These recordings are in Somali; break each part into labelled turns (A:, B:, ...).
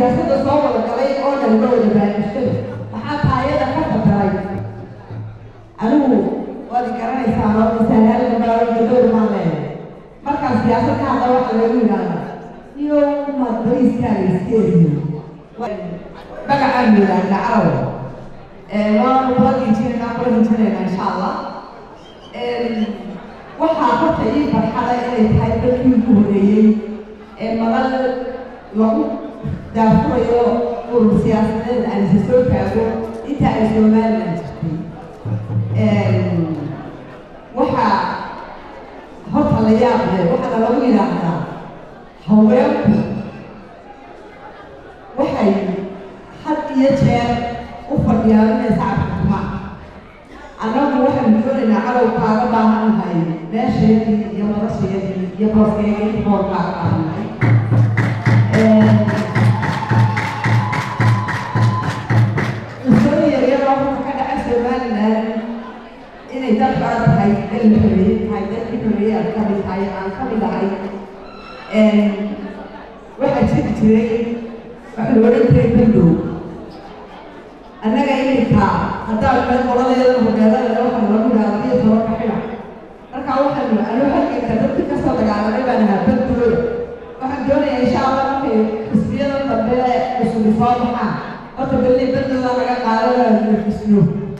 A: siyaasadda soo wada galay oo dhan la wada baadishay maxaa taayada ka fataray anigu waad garanaysaa oo misaanaalka baawiga dowr maan leeyahay markaan siyaasad ka hadla waxa lagu yidhaahda iyo madbariiskaaga iskeediyo magacaan yidhaahda caraw waanu kula gijinayna kula gijinayna insha allah waxaa horta ii farxada inay tahay dadkii ugu horeeyey ee madal lagu daafurayo urur siyaasadeed aan isa soo taago inta ay somaliland jirtay waxaa horta la yaab leh waxaana lagu yidhaahdaa haweenku waxay had iyo jeer u fadhiyaan inay sacabka tumaan annagu waxaanu doonaynaa cadow kaaga baahannahay meesheedii iyo madasheedii iyo booskeedii bool kaaga baahannahay usooyin yaryaroo horta ka dhaca somaliland inay dad badan tahay dal la xoreeyey tahay dalkii xoreeyey aad kamid tahay aan kamid ahay waxaa jiri jiray waxa la odhan jiray bandow annaga iminka haddaan meel qoladeeda hogeelada waxaa lagu yidhaha iyo tobanka xidha marka waxaanu anu halganka dadkii kasoo dagaalamay baan ahaa bandooda waxaan doonayaa insha allah markay xisbiyada dambe cusub soo baxaan horta beli bandooda laga qaadanayo nafisno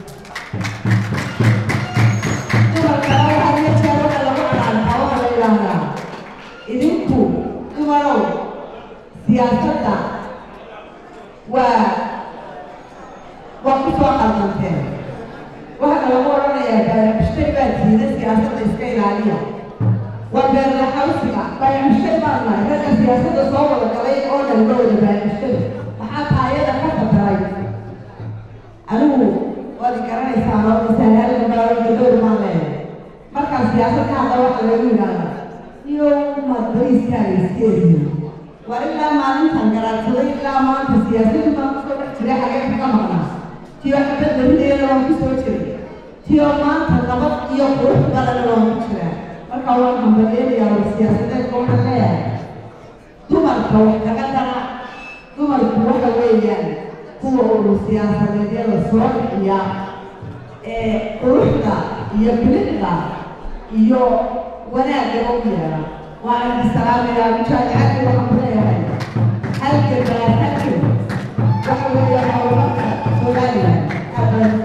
A: dumarkana waxaa iyo jeer waxa lagu canaantaa waxaa la yidhaahdaa idinku dumarow siyaasadda waa waa ku soo qaldanteen waxaana lagu odhanayaa baayacmushtay baa tiida siyaasadda iska ilaaliya waa beerlaxawsiga baayacmushtay baan nahay ragga siyaasadda soo wada galay oo dhan la wada baayacmushtay maxaa taayada ka fataray anigu waad garanaysaa oo misaanaalka baawiga dowr maan leeyahay markaan siyaasad ka hadla waxa lagu yidhaahda iyo madbariiskaaga iskeediyo waa ilaa maalintan garaadsaday ilaa maanta siyaasadii baan kusoo dhex jiray xagee ka maqnaa tiyo xabad larideeda waan kusoo jiray tiyo maanta nabad iyo qurux badana waan ku jiraa marka waan hambalyeelayaa war siyaasadeedka waxaan leeyahay dumarka wax kaga dara dumarku waxa weeyaan kuwa urur siyaasadeedyada soo bixiya ee quruxda iyo bilicda iyo wanaagga u yeera waan salaamayaa mujaahicadii waxaan ku leeyahay halkan baa halkan waxa weeye horumarka somaliland